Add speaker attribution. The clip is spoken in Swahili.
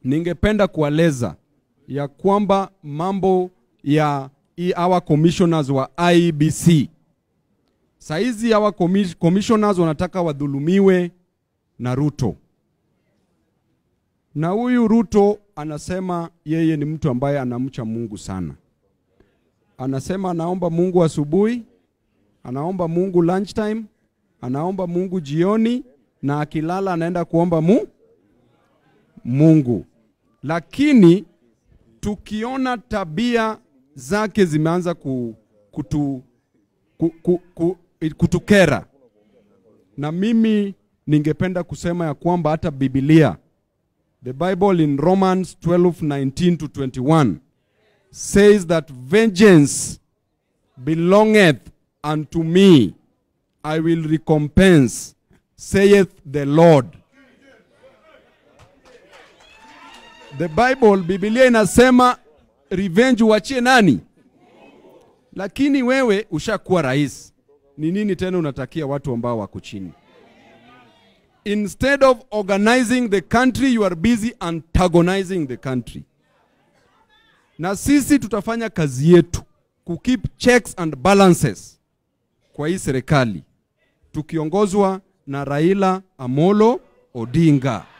Speaker 1: ningependa kueleza ya kwamba mambo ya i- hawa commissioners wa IBC saizi hawa commis- commissioners wanataka wadhulumiwe na Ruto, na huyu Ruto anasema yeye ni mtu ambaye anamcha Mungu sana. Anasema anaomba Mungu asubuhi, anaomba Mungu lunchtime, anaomba Mungu jioni, na akilala anaenda kuomba mu Mungu. Lakini tukiona tabia zake zimeanza ku, kutu, ku, ku, ku, kutukera, na mimi ningependa kusema ya kwamba hata Biblia the Bible in Romans 12:19 to 21 says that vengeance belongeth unto me I will recompense saith the Lord The Bible, Biblia inasema revenge uachie nani? Lakini wewe ushakuwa rais, ni nini tena unatakia watu ambao wako chini? Instead of organizing the country, you are busy antagonizing the country. Na sisi tutafanya kazi yetu ku keep checks and balances kwa hii serikali tukiongozwa na Raila Amolo Odinga.